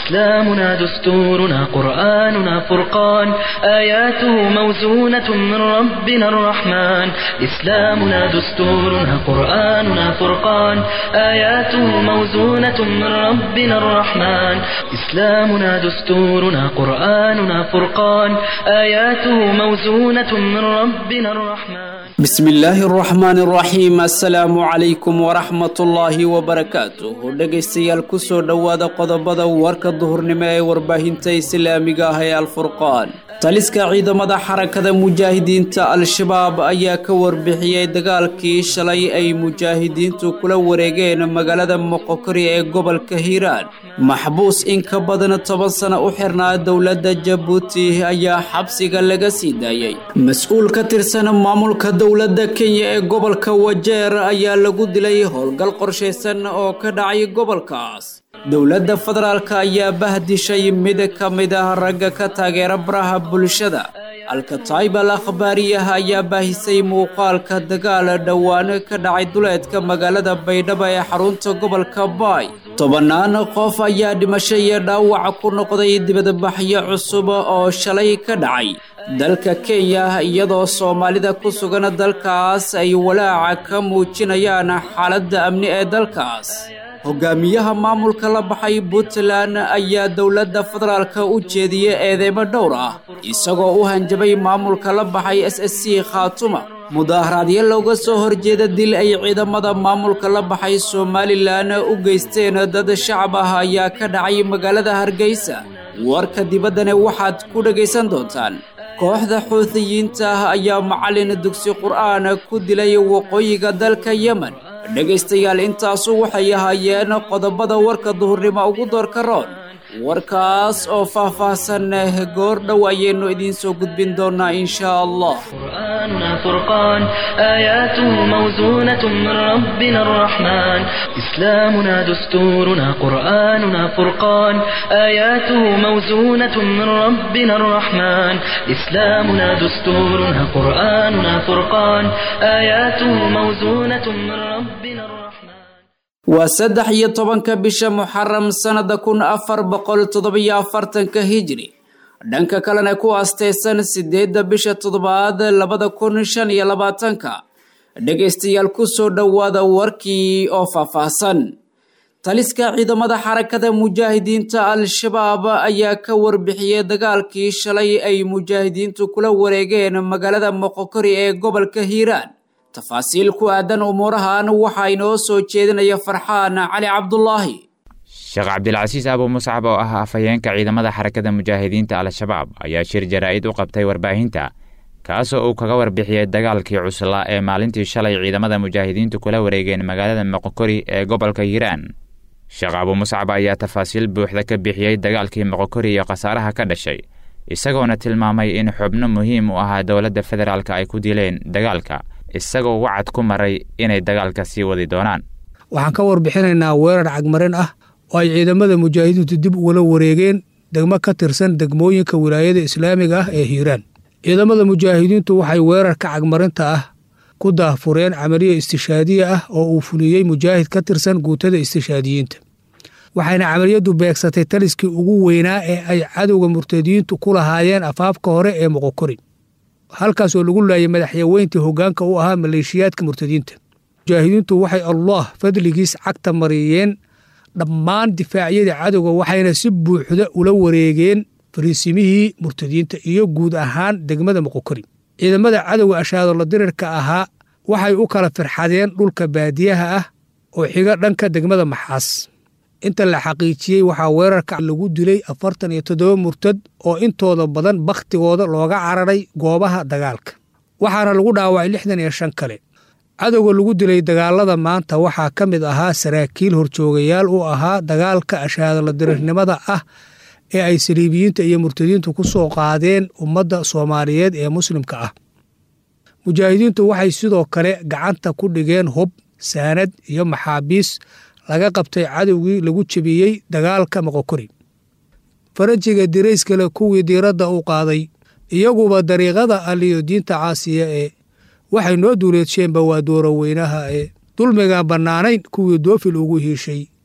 إسلامنا دستورنا قرآننا فرقان آياته موزونة من ربنا الرحمن إسلامنا دستورنا قرآننا فرقان آياته موزونة من ربنا الرحمن إسلامنا دستورنا قرآننا فرقان آياته موزونة من ربنا الرحمن bismi illaahi araxmaani araxiim assalaamu calaykum waraxmatullaahi wabarakaatuh dhegaystayaal kusoo dhowaada qodobada warka duhurnimo ee warbaahinta islaamiga ah ee alfurqaan taliska ciidamada xarakada mujaahidiinta al-shabaab ayaa ka warbixiyey dagaalkii shalay ay mujaahidiintu kula wareegeen magaalada moqokori ee gobolka hiiraan maxbuus in ka badan toban sano u xirnaa dowladda jabuuti ayaa xabsiga laga sii daayey mas-uul ka tirsan maamulka dowladda kenya ee gobolka wajeer ayaa lagu dilay howlgal qorshaysan oo ka dhacay gobolkaas dowladda federaalk ayaa bahdishay mid ka mid ah ragga ka taageera baraha bulshada alkataib al akhbaariyah ayaa baahisay muuqaalka dagaal dhowaan ka dhacay duleedka magaalada baydhabo ee xarunta gobolka baay tobannaan qof ayaa dhimasho iyo dhaawac ku noqday dibadbaxyo cusub oo shalay ka dhacay dalka kenya iyadoo soomaalida ku sugan dalkaas ay walaaca ka muujinayaan xaaladda amni ee dalkaas hogaamiyaha maamulka la baxay puntland ayaa dowladda federaalka u jeediyey eedeymo dhowr ah isagoo u hanjabay maamulka la baxay s s c khaatuma mudaaharaadyo looga soo horjeeda dil ay ciidamada maamulka la baxay somalilan u geysteen dad shacab ah ayaa ka dhacay magaalada hargeysa warka dibaddana waxaad ku dhegaysan doontaan kooxda xuutiyiinta ah ayaa macallin dugsi qur'aan ku dilay waqooyiga dalka yemen dhegaystayaal intaasu waxay ahaayeen qodobada warka duhurnimo ugu doorka roon warkaas oo faah-faahsan goor dhow ayaynu idiin soo gudbin doonaa inshaa allah قرآننا فرقان آياته موزونة من ربنا الرحمن إسلامنا دستورنا قرآننا فرقان آياته موزونة من ربنا الرحمن إسلامنا دستورنا قرآننا فرقان آياته موزونة من ربنا الرحمن waa saddex iyo tobanka bisha muxaram sannada kun afar boqol toddobiyo afartanka hijri dhanka kalena ku aasteysan sideedda bisha toddobaad labada kun shan iyo labaatanka dhegaystayaal kusoo dhowaada warkii oo faahfaahsan taliska ciidamada xarakada mujaahidiinta al-shabaab ayaa ka warbixiyey dagaalkii shalay ay mujaahidiintu kula wareegeen magaalada moqokori ee gobolka hiiraan tafaasiil ku aadan umuurahan waxaa inoo soo jeedinaya farxaan cali cabdulaahi sheekh cabdilcasiis abu muscab oo ah afhayeenka ciidamada xarakada mujaahidiinta al-shabaab ayaa shir jaraa'id u qabtay warbaahinta kaasoo uu kaga warbixiyey dagaalkii cuslaa ee maalintii shalay ciidamada mujaahidiintu kula wareegeen magaalada moqokori ee gobolka hiiraan sheekh abu muscab ayaa tafaasiil buuxda ka bixiyey dagaalkii moqokori iyo khasaaraha ka dhashay isagoona tilmaamay in xubno muhiim u ahaa dowladda federaalk ay ku dileen dagaalka isagoo wacad ku maray inay dagaalka sii wadi doonaan waxaan ka warbixinaynaa weerar cagmarin ah oo ay ciidamada mujaahidiintu dib ugula wareegeen degmo ka tirsan degmooyinka wilaayada islaamiga ah ee hiiraan ciidamada mujaahidiintu waxay weerarka cagmarinta ah ku daahfureen camaliya istishaadiya ah oo uu fuliyey mujaahid ka tirsan guutada istishaadiyiinta waxayna camaliyaddu beegsatay taliskii ugu weynaa ee ay cadowga murtadiyiintu ku lahaayeen afaafka hore ee moqokori halkaasoo lagu laayay madaxyaweyntii hoggaanka u ahaa maleeshiyaadka murtadiinta mujaahidiintu waxay allah fadligiis cagta mariyeen dhammaan difaacyadii cadowga waxayna si buuxda ula wareegeen fariisimihii murtadiinta iyo guud ahaan degmada moqokori ciidamada cadowga ashaadolla dirirka ahaa waxay u kala firxadeen dhulka baadiyaha ah oo xiga dhanka degmada maxaas inta la xaqiijiyey waxaa weerarka lagu dilay afartan iyo toddoba murtad oo intooda badan bakhtigooda looga cararay goobaha dagaalka waxaana lagu dhaawacay lixdan iyo shan kale cadowga lagu dilay dagaalada maanta waxaa ka mid ahaa saraakiil horjoogayaal u ahaa dagaalka ashaadala dirirnimada ah ee ay saliibiyiinta iyo murtadiintu ku soo qaadeen ummadda soomaaliyeed ee muslimka ah mujaahidiintu waxay sidoo kale gacanta ku dhigeen hub saanad iyo maxaabiis laga qabtay cadowgii lagu jebiyey dagaalka moqokori farajiga dirayskale kuwii diiradda u qaaday iyaguba dariiqada aliyo diinta caasiya ee waxay noo duuleedsheenba waa dooro weynaha ee dulmigaan bannaanayn kuwii doofil ugu hiishay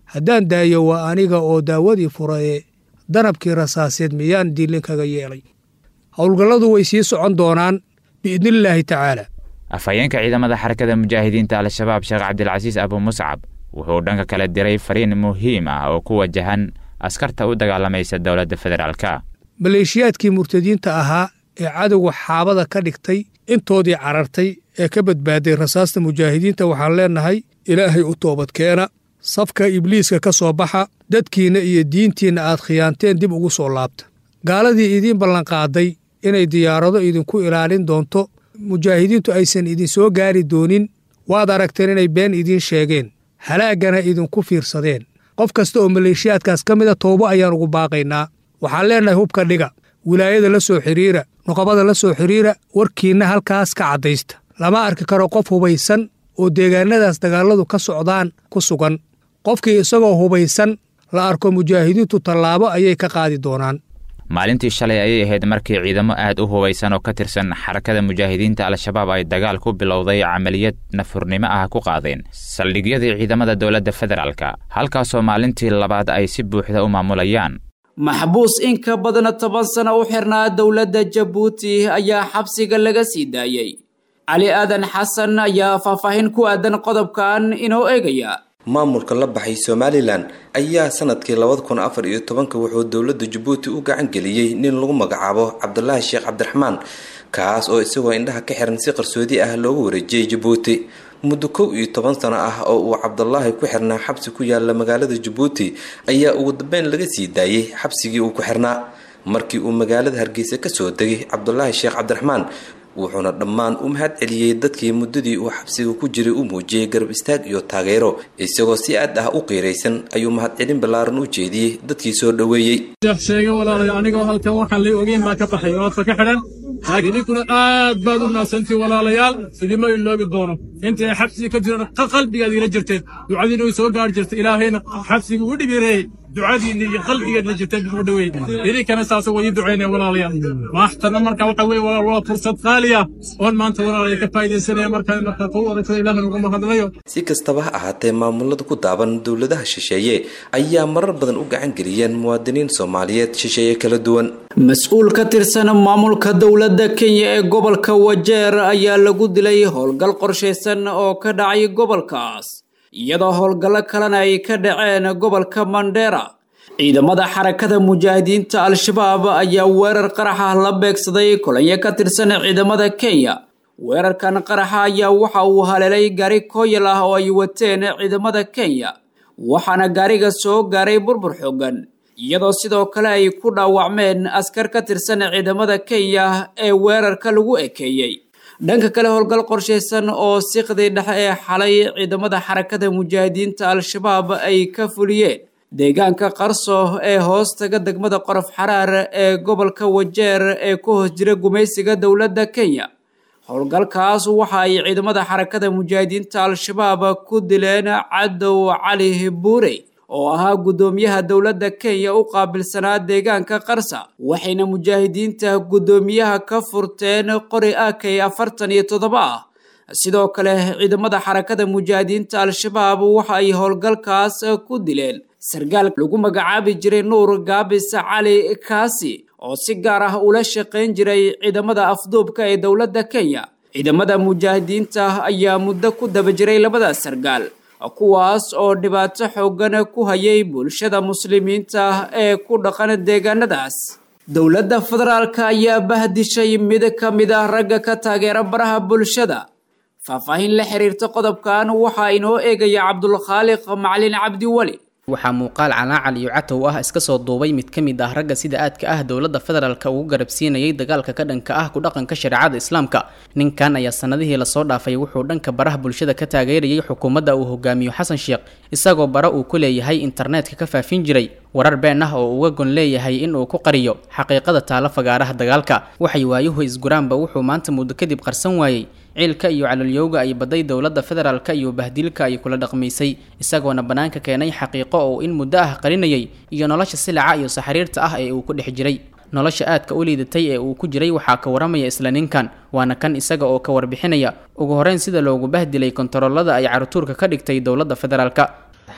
haddaan daayo waa aniga oo daawadii furaye danabkii rasaaseed miyaan diilin kaga yeelay howlgalladu way sii socon doonaan biidnillaahi tacaala afhayeenka ciidamada xarakada mujaahidiinta al-shabaab sheekh cabdilcasiis abu muscab wuxuu dhanka kale diray fariin muhiim ah oo ku wajahan askarta u dagaalamaysa dowladda federaalka maleeshiyaadkii murtadiinta ahaa ee cadowga xaabada ka dhigtay intoodii carartay ee ka badbaaday rasaasta mujaahidiinta waxaan leennahay ilaahay u toobadkeena safka ibliiska ka soo baxa dadkiinna iyo diintiinna aad khiyaanteen dib ugu soo laabta gaaladii idiin ballanqaaday inay diyaarado idinku ilaalin doonto mujaahidiintu aysan idinsoo gaari doonin waad aragteen inay been idiin sheegeen halaaggana idinku fiirsadeen qof kasta oo maleeshiyaadkaas ka mida toobo ayaan ugu baaqaynaa waxaan leennahay hubka dhiga wilaayada la soo xidhiira nuqabada la soo xidhiira warkiinna halkaas ka caddaysta lama arki karo qof hubaysan oo deegaannadaas dagaalladu ka socdaan ku sugan qofkii isagoo hubaysan la arko mujaahidiintu tallaabo ayay ka qaadi doonaan maalintii shalay ayay ahayd markii ciidamo aad u hubaysan oo ka tirsan xarakada mujaahidiinta al-shabaab ay dagaal ku bilowday camaliyad nafurnimo ah ku qaadeen saldhigyadii ciidamada dowladda federaalka halkaasoo maalintii labaad ay si buuxda u maamulayaan maxbuus in ka badan toban sano u xirnaa dowladda jabuuti ayaa xabsiga laga sii daayey cali aadan xasan ayaa faahfaahin ku aadan qodobkan inoo eegaya maamulka la baxay somalilan ayaa sanadkii labada kun afar iyo tobanka wuxuu dowladda jabuuti u gacan geliyey nin lagu magacaabo cabdulaahi sheekh cabdiraxmaan kaas oo isagoo indhaha ka xiran si qarsoodi ah loogu wareejiyey jabuuti muddo kow iyo toban sano ah oo uu cabdulaahi ku xirnaa xabsi ku yaala magaalada jabuuti ayaa ugu dambeyn laga sii daayey xabsigii uu ku xirnaa markii uu magaalada hargeysa kasoo degay cabdulaahi sheekh cabdiraxmaan wuxuuna dhammaan u mahad celiyey dadkii muddadii uu xabsiga ku jiray u muujiyey garab istaag iyo taageero isagoo si aad ah u qiiraysan ayuu mahadcelin ballaaran u jeediyey dadkii soo dhoweeyey sheega walaalay anigoo halkan waxaan lay ogeyn baa ka baxay oodka ka xidhan laakiin ninkuna aad baad u naadsantii walaalayaal idima iloobi doono intay xabsiga ka jiran qalbigaad ila jirteen ducadiina way soo gaari jirtay ilaahayna xabsiga u dhibireeyey ducadiina iyo qalbigeedna jirteen buu dhaweey idinkana saasa way ii ducaynaya walaalayaal maaxtana marka waxa weye walaal waa fursad qaali ah oon maanta walaalaya ka faaidaysanaya markaa marka qow adagtada ilaahna ugu mahadnayo si kastaba ha ahaatee maamulada ku daaban dowladaha shisheeye ayaa marar badan u gacan geliyeen muwaadiniin soomaaliyeed shisheeye kala duwan mas-uul ka tirsan maamulka dowladda kenya ee gobolka wajeer ayaa lagu dilay howlgal qorshaysan oo ka dhacay gobolkaas iyadoo howlgallo kalena ay ka dhaceen gobolka mandheera ciidamada xarakada mujaahidiinta al-shabaab ayaa weerar qaraxa la beegsaday kulanyo ka tirsan ciidamada kenya weerarkan qaraxa ayaa waxa uu haleelay gaari kooyal ah oo ay wateen ciidamada kenya waxaana gaariga soo gaaray burbur xoogan iyadoo sidoo kale ay ku dhaawacmeen askar ka tirsan ciidamada kenya ee weerarka lagu ekeeyey dhanka kale howlgal qorshaysan oo siqdii dhexe ee xalay ciidamada xarakada mujaahidiinta al-shabaab ay ka fuliyeen deegaanka qarso ee hoostaga degmada qorof xaraar ee gobolka wajeer ee ku hoos jira gumaysiga dowladda kenya howlgalkaas waxa ay ciidamada xarakada mujaahidiinta al-shabaab ku dileen cadow cali buure oo ahaa guddoomiyaha dowladda kenya u qaabilsanaa deegaanka qarsa waxayna mujaahidiinta guddoomiyaha ka furteen qori akay afartan iyo toddoba ah sidoo kale ciidamada xarakada mujaahidiinta al-shabaab waxa ay howlgalkaas ku dileen sargaal lagu magacaabi jiray nuur gaabis cali kaasi oo si gaar ah ula shaqayn jiray ciidamada afduubka ee dowladda kenya ciidamada mujaahidiinta ayaa muddo ku daba jiray labada sargaal kuwaas oo dhibaato xoogan ku hayay bulshada muslimiinta ee ku dhaqan deegaanadaas dowladda federaalka ayaa bahdishay mid ka mid ah ragga ka taageera baraha bulshada faahfaahin la xiriirta qodobkan waxaa inoo eegaya cabdulkhaaliq macalin cabdiweli waxaa muuqaal calaacal iyo catow ah iska soo duubay mid ka mid ah ragga sida aadka ah dowladda federaalka ugu garabsiinayay dagaalka ka dhanka ah ku dhaqanka shareecada islaamka ninkan ayaa sanadihii lasoo dhaafay wuxuu dhanka baraha bulshada ka taageerayay xukuumadda uu hogaamiyo xasan sheekh isagoo bara uu ku leeyahay internetka ka faafin jiray warar been ah oo uga gon leeyahay in uu ku qariyo xaqiiqada taalo fagaaraha dagaalka waxay waayuhu isguraanba wuxuu maanta muddo kadib qarsan waayey ciilka iyo calolyowga ay baday dowladda federaalka iyo bahdilka ay kula dhaqmaysay isagoona bannaanka keenay xaqiiqo oo in muddo ah qarinayay iyo nolosha silaca iyo saxariirta ah ee uu ku dhex jiray nolosha aadka u liidatay ee uu ku jiray waxaa ka waramaya isla ninkan waana kan isaga oo ka warbixinaya ugu horeyn sida loogu bahdilay kontaroolada ay carutuurka ka dhigtay dowladda federaalka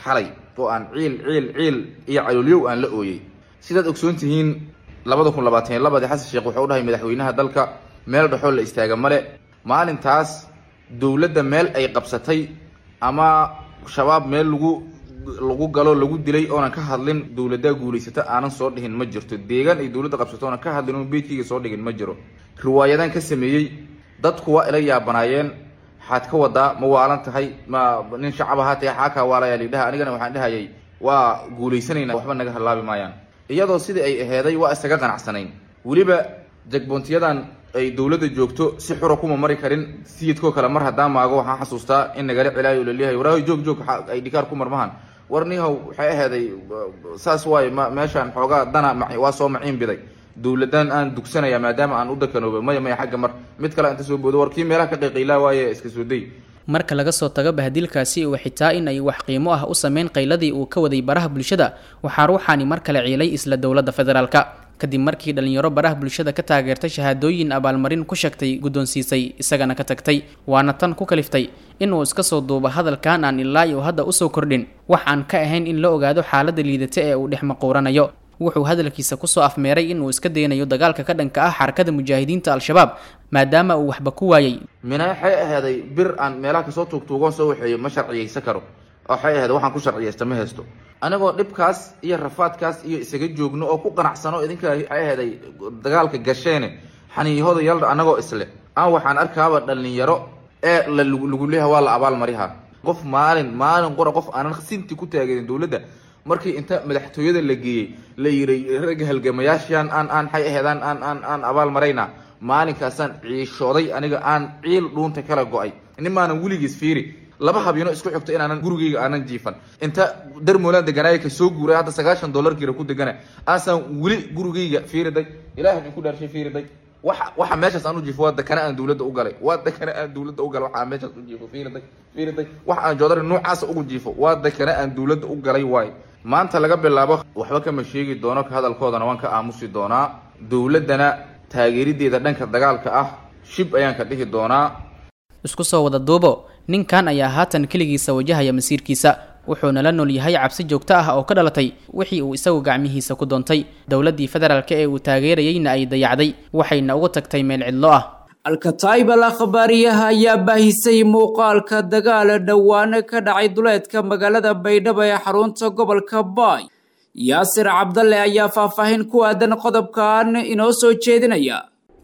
xalay oo aan ciil ciil ciil iyo caloolyow aan la ooyey sidaad ogsoon tihiin labada kun labaatan iyo labadii xasan sheekh wuxuu dhahay madaxweynaha dalka meel dhexoo la istaaga male maalintaas dowladda meel ay qabsatay ama shabaab meel lagu lagu galo lagu dilay oonan ka hadlin dowladdaa guulaysata aanan soo dhihin ma jirto deegaan ay dowladda qabsato oonan ka hadlin oon beydkayga soo dhigin ma jiro riwaayadaan ka sameeyey dadku waa ila yaabanaayeen waxaad ka wadaa ma waalan tahay ma nin shacab ahaa tahay xaakaa waalayaa lidhaha anigana waxaan dhahayay waa guulaysanaynaa waxba naga halaabi maayaan iyadoo sidii ay aheeday waa isaga qanacsanayn weliba jagboontiyadan ay dowladda joogto si xura kuma mari karin sayidkoo kale mar haddaan maago waxaan xasuustaa in nagala celaayo laleeyahay waraahoy joog joog ay dhikaar ku marmahan war nihow waxay aheeday saas waaye ma meeshaan xoogaa dana waa soo maciin biday dowladaan aan dugsanaya maadaama aan u dakanooba maya maya xagga mar mid kale inta soo boodo war kii meelaha ka qayqaylaa waaye iska soo day marka laga soo tago bahadilkaasi uu xitaa in ay wax qiimo ah u sameyn qayladii uu ka waday baraha bulshada waxaa ruuxaani mar kale ciilay isla dowladda federaalka kadib markii dhalinyaro baraha bulshada ka taageertay shahaadooyin abaalmarin ku sheegtay guddoonsiisay isagana ka tagtay waana tan ku kaliftay inuu iska soo duubo hadalkan aan ilaa iyo hadda usoo kordhin wax aan ka ahayn in la ogaado xaaladda liidata ee uu dhex maquuranayo wuxuu hadalkiisa kusoo afmeeray inuu iska daynayo dagaalka ka dhanka ah xarakada mujaahidiinta al-shabaab maadaama uu waxba ku waayey mina waxay ahaaday bir aan meelaha kasoo tuugtuugoon soo waxeeyo ma sharciyaysan karo waxay ahayd waxaan ku sharciyaysta ma haysto anigoo dhibkaas iyo rafaadkaas iyo isaga joogno oo ku qanacsano idinka waxay ahaaday dagaalka gasheene xaniiyahooda yaldha anagoo isle aan waxaan arkaaba dhalinyaro ee la lagu leeyaha waa la abaalmariha qof maalin maalin qora qof aanan sinti ku taageerin dowladda markii inta madaxtooyada la geeyey la yiri ragga halgamayaashaan aan aan xay aheedaan aan aan aan abaal marayna maalinkaasaan ciishooday aniga aan ciil dhuunta kala go-ay nimaanan weligiis fiiri laba habyano isku xigto inaanan gurigayga aanan jiifan inta darmoolaan deganaaya ka soo guuray hadda sagaashan dollar kira ku degana aasaan weli gurigayga fiiriday ilaah idin ku dhaarshay fiiriday waxa waxa meeshaas aan u jiifo waa dakana aan dowladda u galay waa dakana aan dowladda u galay waxa aan meeshaas u jiifo fiiriday fiiriday waxa aan joodari noocaasa ugu jiifo waa dakana aan dowladda u galay waaye maanta laga bilaabo waxba kama sheegi doono ka hadalkoodana waan ka aamusi doonaa dowladdana taageerideeda dhanka dagaalka ah shib ayaan ka dhihi doonaa isku soo wada duubo ninkan ayaa haatan keligiisa wajahaya masiirkiisa wuxuuna la nool yahay cabsi joogto ah oo ka dhalatay wixii uu isagu gacmihiisa ku doontay dowladdii federaalk ee uu taageerayeyna ay dayacday waxayna uga tagtay meel cidlo ah alkataib al akhbaariyaha ayaa baahisay muuqaalka dagaala dhowaane ka dhacay duleedka magaalada baydhabo ee xarunta gobolka baay yaasir cabdalle ayaa faahfaahin ku aadan qodobkan inoo soo jeedinaya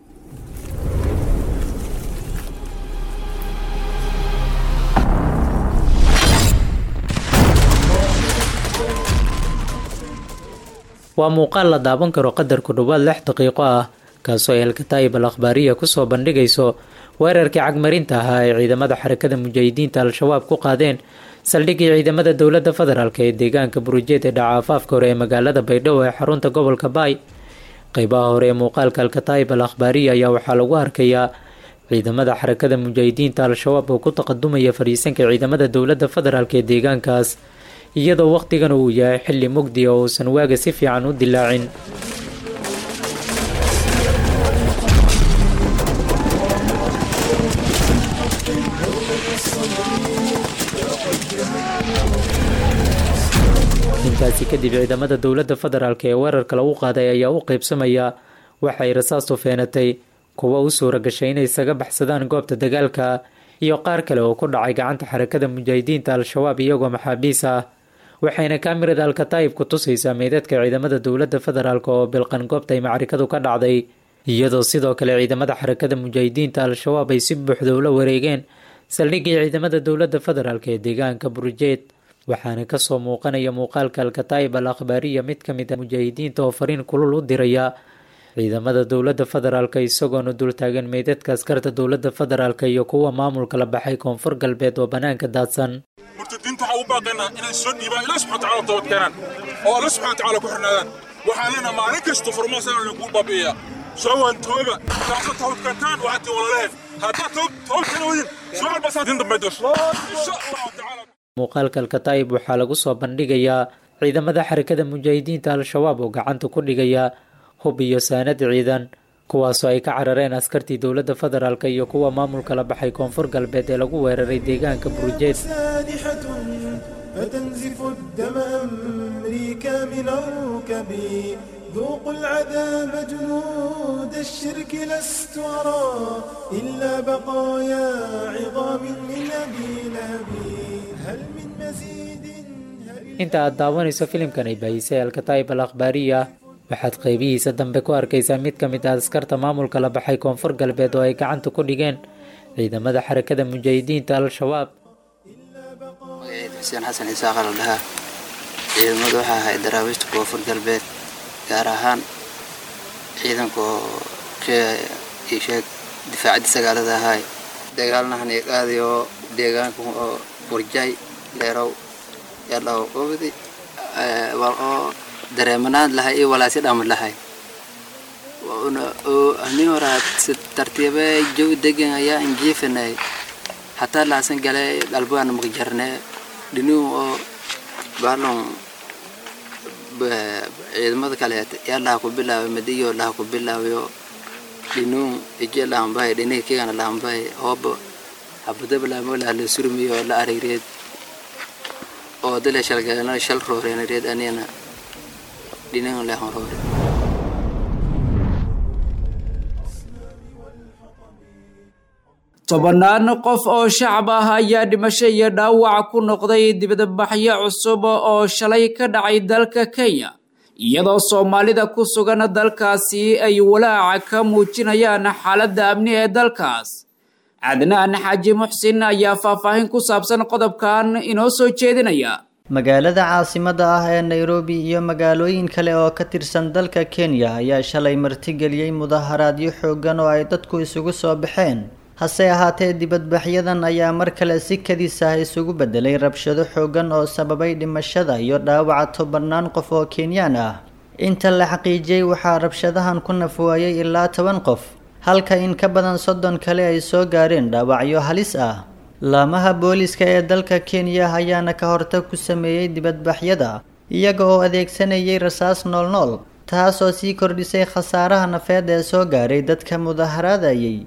waa muuqaal la daawan karo qadar ku dhowaad lix daqiiqo ah kaasoo ay alkataa'ib al akhbaariya kusoo bandhigayso weerarkii cagmarinta ahaa ay ciidamada xarakada mujaahidiinta al-shabaab ku qaadeen saldhiggii ciidamada dowladda federaalk ee deegaanka burujeed ee dhaca afaafka hore ee magaalada baydhabo ee xarunta gobolka baay qeybaha hore ee muuqaalka alkataa'ib al akhbaariya ayaa waxaa lagu arkayaa ciidamada xarakada mujaahidiinta al-shabaab oo ku taqadumaya fadhiisanka ciidamada dowladda federaalk ee deegaankaas iyadoo wakhtigan uu yahay xilli mugdi oo uusan waaga si fiican u dilaacin intaasi kadib ciidamada dowladda federaalk ee weerarka lagu qaaday ayaa u qeybsamaya waxay rasaastu feenatay kuwa u suura gashay inay isaga baxsadaan goobta dagaalka iyo qaar kale oo ku dhacay gacanta xarakada mujaahidiinta al-shabaab iyagoo maxaabiis ah waxayna kaamirada alkataa'ib ku tusaysaa meydadka ciidamada dowladda federaalk oo bilqan goobta ay macrikadu ka dhacday iyadoo sidoo kale ciidamada xarakada mujaahidiinta al-shabaab ay si buuxda ula wareegeen saldhiggii ciidamada dowladda federaalk ee deegaanka burujeed waxaana kasoo muuqanaya muuqaalka alkataa'ib al akhbaariya mid ka mid a mujaahidiinta oo fariin kulul u diraya ciidamada dowladda federaalk isagoona dultaagan meydadka askarta dowladda federaalk iyo kuwa maamulka la baxay koonfur galbeed oo bannaanka daadsan murtadiinta waxaa u baaqaynaa inay soo dhiibaan ilaah subxana tacala toobad keenaan oo alla subxana tacala ku xirnaadaan waxaan leenaha maalin kasta furmaasana lagu baabi'iyaa soo waan tooba taasa toobad keentaan waxaad tii walaleheen haddaad toobad keena wadin soo albasaatin dambe dasho insha allahu tacaala muuqaalka alkataa'ib waxaa lagu soo bandhigayaa ciidamada xarakada mujaahidiinta al-shabaab oo gacanta ku dhigaya hub iyo saanad ciidan kuwaasoo ay ka carareen askartii dowladda federaalk iyo kuwa maamulka la baxay koonfur galbeed ee lagu weeraray deegaanka burujeed فتنزف الدم أمريكا من الركب ذوقوا العذاب جنود الشرك لست أرى إلا بقايا عظام من أبي لهب هل من مزيد inta aad daawanayso filimkan ay baahisay alkataib al akhbaariya waxaad qaybihiisa dambe ku arkaysaa mid ka mid ah askarta maamulka la baxay koonfur galbeed oo ay gacanta ku dhigeen ciidamada xarakada mujaahidiinta al-shabaab magaceeda xuseen xasan isaaqa la dhahaa ciidamadu waxaa ahay daraawiishta koonfur galbeed gaar ahaan ciidanka oo sheeg difaacadii sagaalada ahaay dagaalnahan iyo qaadi oo deegaanka oo burjay leerow yadhaw qobdi wal oo dareemanaan lahay iyo walaasi dhama lahay amin horaad si tartiibe jow degan ayaa injiifanay hataa laasan gale galbaan maqjarne dhinuu oo baalon ciidamada kaleet yaa laha ku bilaabay madiyo laha ku bilaabayo dhinuu ije laambay dhiniga kigana laambay hooba habadaba laamolaa la surmiyo la arigreed oo dale shalgalana shal rooreenareed anina dhinagan lehan roore tobannaan qof oo shacab ah ayaa dhimasho iyo dhaawac ku noqday dibadbaxyo cusub oo shalay ka dhacay dalka kenya iyadoo soomaalida ku sugan dalkaasi ay walaaca ka muujinayaan xaaladda amni ee dalkaas cadnaan xaaji muxsin ayaa faahfaahin ku saabsan qodobkan inoo soo jeedinaya magaalada caasimadda ah ee nairobi iyo magaalooyin kale oo ka tirsan dalka kenya ayaa shalay martigeliyey mudaharaadyo xooggan oo ay dadku isugu soo baxeen hase ahaatee dibadbaxyadan ayaa mar kale si kadis ah isugu bedelay rabshado xooggan oo sababay dhimashada iyo dhaawaca tobannaan qof oo kenyaan ah inta la xaqiijiyey waxaa rabshadahan ku nafwaayay ilaa toban qof halka in ka badan soddon kale ay soo gaareen dhaawacyo halis ah laamaha booliska ee dalka kenya ayaana ka hortag ku sameeyey dibadbaxyada iyaga oo adeegsanayay rasaas noolnool taas oo sii kordhisay khasaaraha nafeed ee soo gaaray dadka mudaharaadayay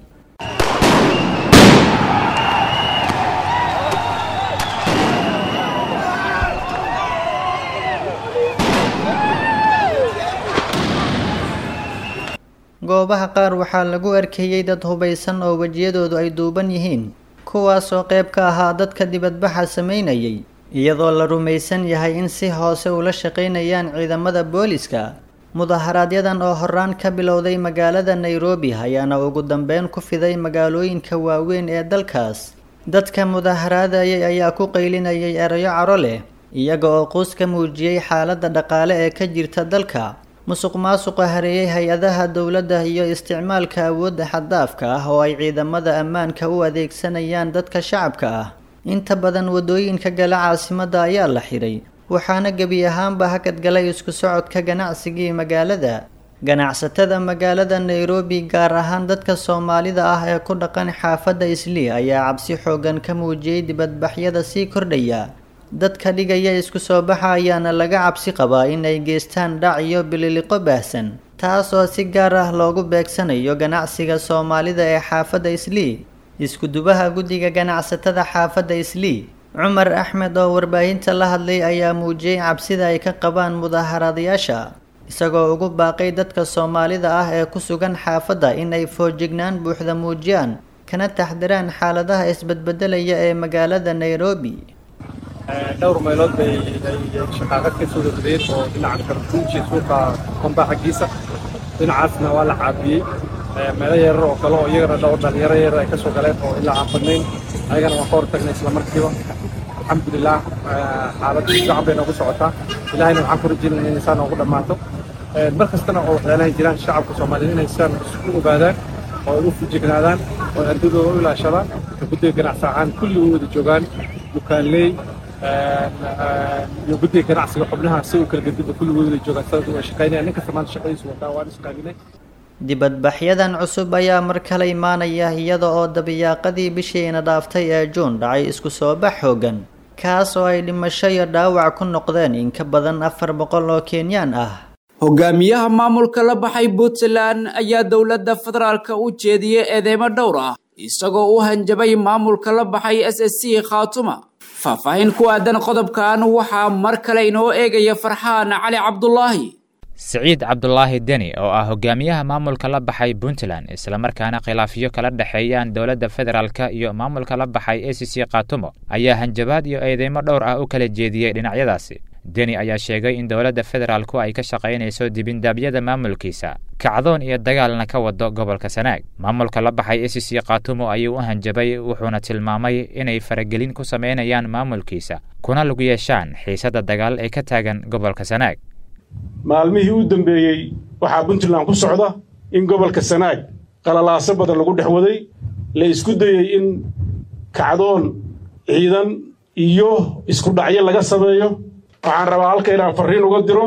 goobaha qaar waxaa lagu arkayey dad hubaysan oo wejiyadoodu ay duuban yihiin kuwaas oo qayb ka ahaa dadka dibadbaxa sameynayay iyadoo la rumaysan yahay in si hoose ula shaqaynayaan ciidamada booliska mudaharaaadyadan oo horaan ka bilowday magaalada nairobi ayaana ugu dambeyn ku fiday magaalooyinka waaweyn ee dalkaas dadka mudaharaadayay ayaa ku qaylinayay erayo caro leh iyaga oo quus ka muujiyey xaaladda dhaqaale ee ka jirta dalka musuq maasuqa hareeyey hay-adaha dowladda iyo isticmaalka awoodda xaddaafka ah oo ay ciidamada ammaanka u adeegsanayaan dadka shacabka ah inta badan waddooyinka gala caasimadda ayaa la xidhay waxaana gebi ahaanba hakad galay isku socodka ganacsigii magaalada ganacsatada magaalada nairobi gaar ahaan dadka soomaalida ah ee ku dhaqan xaafadda islii ayaa cabsi xoogan ka muujiyey dibadbaxyada sii kordhaya dadka dhigaya isku soo baxa ayaana laga cabsi qabaa in ay geystaan dhac iyo bililiqo baahsan taas oo si gaar ah loogu beegsanayo ganacsiga soomaalida ee xaafadda islii iskudubaha guddiga ganacsatada xaafadda islii cumar axmed oo warbaahinta la hadlay ayaa muujiyey cabsida ay ka qabaan mudaaharaadayaasha isagoo ugu baaqay dadka soomaalida ah ee ku sugan xaafadda in ay foojignaan buuxda muujiyaan kana taxdiraan xaaladaha isbedbedelaya ee magaalada nairobi dhowr meelood bay shaqaaqad ka soo degdeen oo dhinaca kartuuji suuqa komba xaggiisa dhinacaasna waa la caabiyey meelo yarar oo kale oo iyagana dhowr dhalinyaro yar ay ka soo galeen oo ilaa aan badnayn ayagana waan ka hor tagnay isla markiiba alxamdulilah xaaladda fiican bay noogu socotaa ilahayna waxaan ku rajeynaya inay saa noogu dhammaato mar kastana oo waxyaalahay jiraan shacabka soomaaliyeed inay saan isku ogaadaan oo ay u fijignaadaan oo ardadooda u ilaashadaan guddiga ganacsi ahaan kulli u wada joogaan dukaanley iyo guddiga ganacsiga xubnaha si u kala gedida kulli way wada joogaan sababta waa shaqaynaya nin kasta maanta shaqadiisu wataa waan isqaaminay dibadbaxyadan cusub ayaa mar kale imaanaya iyada oo dabiyaaqadii bishiina dhaaftay ee juun dhacay isku soo bax xoogan kaas oo ay dhimasho iyo dhaawac ku noqdeen in ka badan afar boqol oo kenyaan ah hogaamiyaha maamulka la baxay puntland ayaa dowladda federaalka u jeediyey eedeymo dhowr ah isagoo u hanjabay maamulka la baxay s s c khaatuma faahfaahin ku aadan qodobkan waxaa mar kale inoo eegaya farxaan cali cabdulaahi siciid cabdulaahi deni oo ah hogaamiyaha maamulka la baxay puntland islamarkaana khilaafyo kala dhexeeyaan dowladda federaalka iyo maamulka la baxay a c c khaatumo ayaa hanjabaad iyo eedeymo dhowr ah u kala jeediyey dhinacyadaasi deni ayaa sheegay in dowladda federaalku ay ka shaqaynayso dibindaabyada maamulkiisa kacdoon iyo dagaalna ka wado gobolka sanaag maamulka la baxay a c c khaatumo ayuu u hanjabay wuxuuna tilmaamay inay faragelin ku samaynayaan maamulkiisa kuna lug yeeshaan xiisadda dagaal ee ka taagan gobolka sanaag maalmihii u dambeeyey waxaa puntland ku socda in gobolka sanaag qalalaaso badan lagu dhex waday la isku dayey in kacdoon ciidan iyo isku dhacyo laga sameeyo waxaan rabaa halka inaan farriin uga diro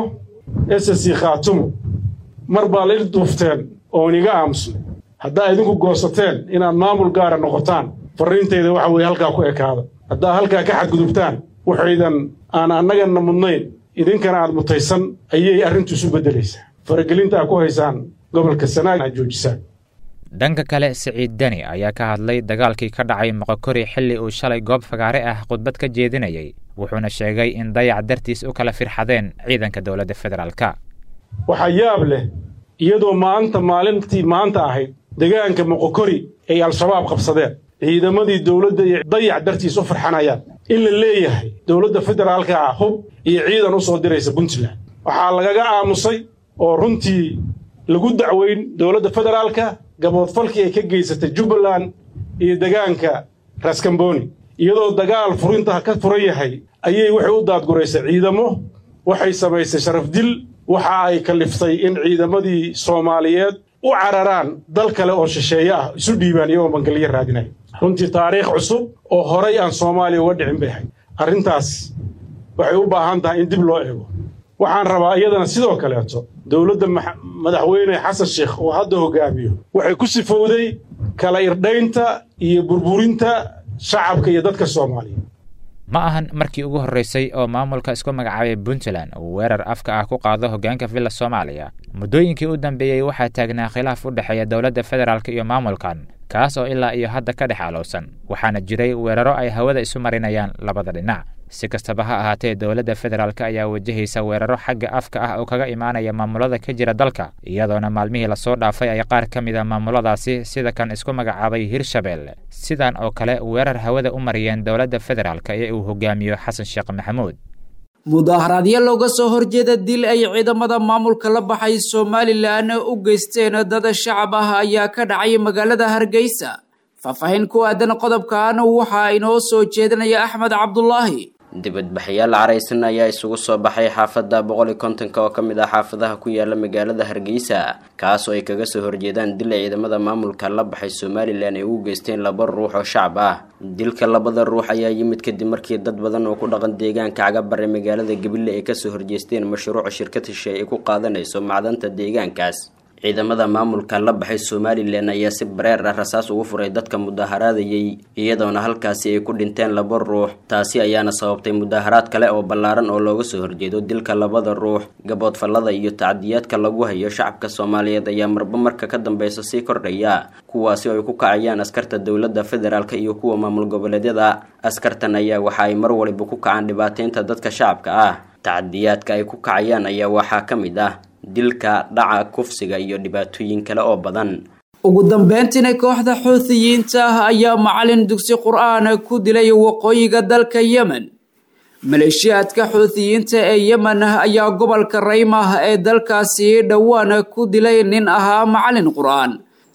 s c khaatumo mar baa la il duufteen oon iga aamusnay haddaa idinku goosateen inaad maamul gaara noqotaan farriintayda waxa weeye halkaa ku ekaada haddaa halkaa ka xadgudubtaan waxaydan aan annagana mudnayn idinkana aad mutaysan ayay arrintu isu beddelaysaa faragelinta aad ku haysaan gobolka sanaag aad joojisaan dhanka kale siciid deni ayaa ka hadlay dagaalkii ka dhacay moqokori xilli uu shalay goob fagaare ah khudbad ka jeedinayay wuxuuna sheegay in dayac dartiis u kala firxadeen ciidanka dowladda federaalka waxaa yaab leh iyadoo maanta maalintii maanta ahayd degaanka moqokori ay al-shabaab qabsadeen ciidamadii dowladda iyo dayac dartiis u farxanayaan in la leeyahay dowladda federaalka ah hub iyo ciidan u soo diraysa puntland waxaa lagaga aamusay oo runtii lagu dacweyn dowladda federaalka gaboodfalkii ay ka geysatay jubbaland iyo degaanka raskamboni iyadoo dagaal furinta ka furan yahay ayay waxay u daadguraysay ciidamo waxay samaysay sharaf dil waxa ay kaliftay in ciidamadii soomaaliyeed u cararaan dal kale oo shisheeye ah isu dhiibaan iyagoo bangalyo raadinaya runtii taariikh cusub oo horay aan soomaaliya uga dhicin bay ahayd arrintaas waxay u baahan tahay in dib loo eego waxaan rabaa iyadana sidoo kaleeto dowladda madaxweyne xasan sheekh oo hadda hogaamiyo waxay ku sifowday kala irdhaynta iyo burburinta shacabka iyo dadka soomaaliya ma ahan markii ugu horreysay oo maamulka isku magacaabay puntland uu weerar afka ah ku qaado hoggaanka villa soomaaliya muddooyinkii u dambeeyey waxaa taagnaa khilaaf u dhexeeya dowladda federaalk iyo maamulkan kaas oo ilaa iyo hadda ka dhex alowsan waxaana jiray weeraro ay hawada isu marinayaan labada dhinac si kastaba ha ahaatee dowladda federaalk ayaa wajahaysa weeraro xagga afka ah oo kaga imaanaya maamulada ka jira dalka iyadoona maalmihii lasoo dhaafay ay qaar ka mid a maamuladaasi sida kan isku magacaabay hirshabelle sidan oo kale weerar hawada u mariyeen dowladda federaalk ee uu hogaamiyo xasan sheekh maxamuud mudaharaadyo looga soo horjeeda dil ay ciidamada maamulka la baxay somalilan u geysteen dad shacab ah ayaa ka dhacay magaalada hargeysa faahfaahin ku aadan qodobkan waxaa inoo soo jeedinaya axmed cabdulaahi dibadbaxyaal caraysan ayaa isugu soo baxay xaafadda boqol iyo kontonka oo ka mid ah xaafadaha ku yaala magaalada hargeysa kaas oo ay kaga soo horjeedaan dil ay ciidamada maamulka la baxay somalilan ay ugu geysteen laba ruux oo shacab ah dilka labada ruux ayaa yimid kadib markii dad badan oo ku dhaqan deegaanka cagabare magaalada gabiley ay kasoo horjeesteen mashruuca shirkad heshe ay ku qaadanayso macdanta deegaankaas ciidamada maamulka la baxay somalilan ayaa si bareer ah rasaas ugu furay dadka mudaharaadayay iyadoona halkaasi ay ku dhinteen laba ruux taasi ayaana sababtay mudaharaad kale oo ballaaran oo looga soo horjeedo dilka labada ruux gaboodfallada iyo tacdiyaadka lagu hayo shacabka soomaaliyeed ayaa marba marka ka dambeysa sii kordhaya kuwaasi oo ay ku kacayaan askarta dowladda federaalk iyo kuwa maamul goboleedyada askartan ayaa waxa ay mar waliba ku kacaan dhibaateynta dadka shacabka ah tacdiyaadka ay ku kacayaan ayaa waxaa ka mid ah dilka dhaca kufsiga iyo dhibaatooyin kale oo badan ugu dambeyntiina kooxda xuuthiyiinta ah ayaa macalin dugsi qur-aan ku dilay waqooyiga dalka yemen maleeshiyaadka xuuthiyiinta ee yemen ayaa gobolka raymah ee dalkaasi dhowaan ku dilay nin ahaa macalin qur-aan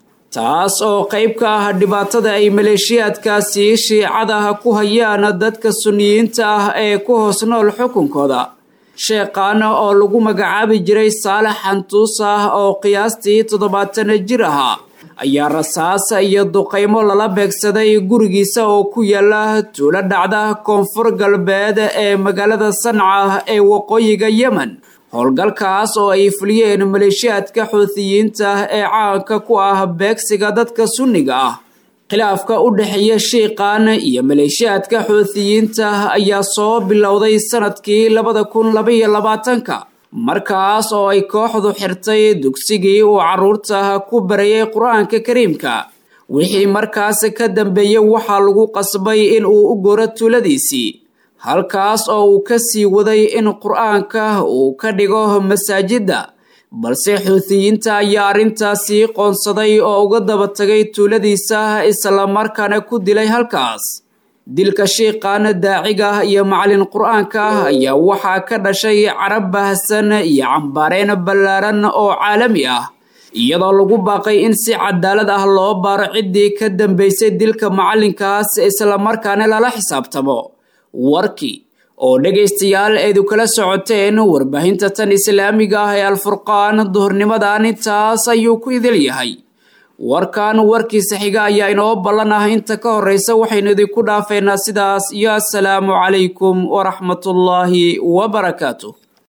taas oo qayb ka ah dhibaatada ay maleeshiyaadkaasi shiicadaha ku hayaan dadka suniyiinta ah ee ku hoos nool xukunkooda sheekhaana oo lagu magacaabi jiray saalax xantuus ah oo qiyaastii toddobaatan jir ahaa ayaa rasaasa iyo duqaymo lala beegsaday gurigiisa oo ku yaala tuulo dhacda koonfur galbeed ee magaalada sanca ee waqooyiga yemen howlgalkaas oo ay fuliyeen maleeshiyaadka xuuthiyiinta ee caanka ku ah beegsiga dadka sunniga ah khilaafka u dhexeeya shiiqan iyo maleeshiyaadka xuuthiyiinta ayaa soo bilowday sanadkii labada kun labaiyo labaatanka markaas oo ay kooxdu xirtay dugsigii uu carruurta ku barayay qur-aanka kariimka wixii markaas ka dambeeyey waxaa lagu qasbay in uu u goro tuuladiisii halkaas oo uu ka sii waday in qur-aanka uu ka dhigo masaajidda balse xuutiyiinta ayaa arrintaasi qoonsaday oo uga daba tagay tuuladiisa islamarkaana ku dilay halkaas dilka shiiqan daaciga iyo macalin qur-aanka ayaa waxaa ka dhashay carab baahsan iyo cambaareen ballaaran oo caalami ah iyadoo lagu baaqay in si cadaalad ah loo baaro ciddii ka dambeysay dilka macalinkaas islamarkaana lala xisaabtamo warkii oo dhegaystayaal eedu kala socoteen warbaahinta tan islaamiga ah ee alfurqaan duhurnimadan intaas ayuu ku idil yahay warkan warkiisa xiga ayaa inoo ballan ah inta ka horreysa waxaynu idinku dhaafeynaa sidaas iyo assalaamu calaykum waraxmatullaahi wabarakaatu